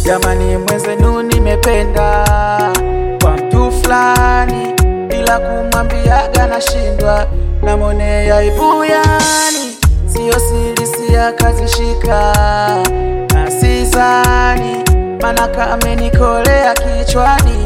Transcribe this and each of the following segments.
Jamani, mwenzenu nimependa kwa mtu fulani, bila kumwambiaga nashindwa, namwonea aibu yani, siyo siri siyakazishika na sizani, manaka amenikolea kichwani.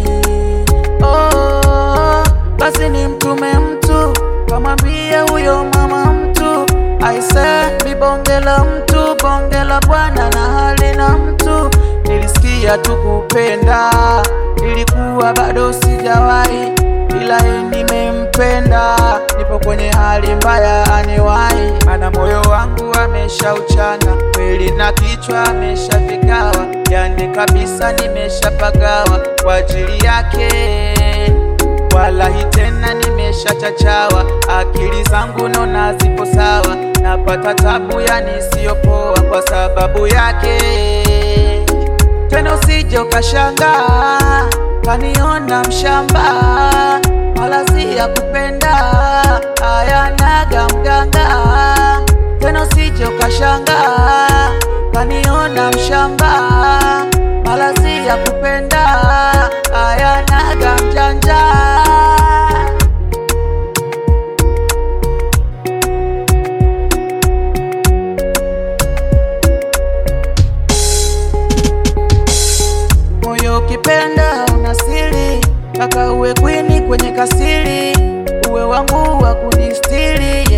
Oh, basi ni mtume mtu kamwambie huyo mama mtu aise, mi bonge la mtu, bonge la bwana na hali na mtu. Nilisikia tu kupenda, nilikuwa bado sijawahi, ila yeye nimempenda, nipo kwenye hali mbaya aniwahi, mana moyo wangu ameshauchana kweli na kichwa ameshavikawa, yani kabisa nimeshapagawa kwa ajili yake Walahi tena nimeshachachawa, akili zangu nona zipo sawa, napata tabu yani siyopoa kwa sababu yake. Tena usije ukashangaa kaniona mshamba, malazi ya kupenda ayanaga mganga. Tena usije ukashangaa kaniona mshamba, malazi ya kupenda ayanaga mjanja. Moyo ukipenda una siri, kaka uwe kwini kwenye kasiri, uwe wangu wa kunistiri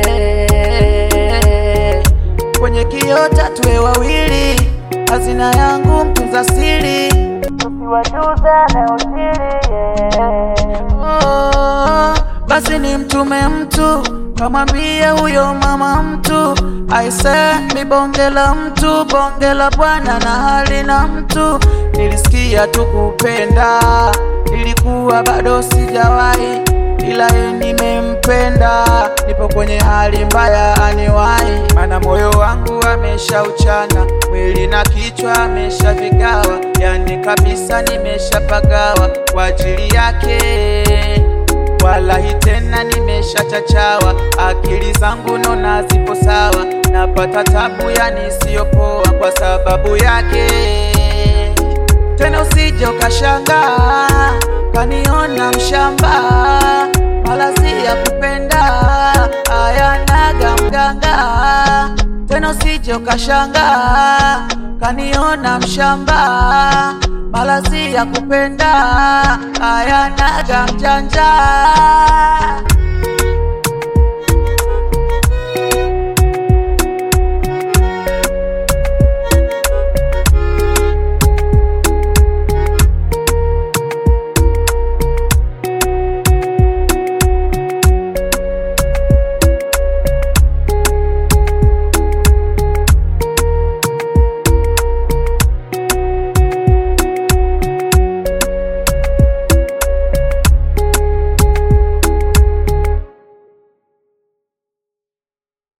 yeah. Kwenye kiota tuwe wawili, hazina yangu mtunza siri, usiwajuza na usiri yeah. Oh, basi ni mtume mtu kamwambie huyo mama mtu aise, mi bonge la mtu, bonge la bwana na hali na mtu. Nilisikia tu kupenda, nilikuwa bado sijawahi, ila yeye nimempenda, nipo kwenye hali mbaya aniwahi, mana moyo wangu ameshauchana, mwili na kichwa ameshavigawa, yani kabisa nimeshapagawa kwa ajili yake Walahi tena nimeshachachawa, akili zangu nona zipo sawa, napata tabu yani siyopoa kwa sababu yake. Tena usije ukashangaa kaniona mshamba, malazi ya kupenda ayanaga mganga. Tena usije ukashangaa kaniona mshamba malazi ya kupenda ayanaga mjanja.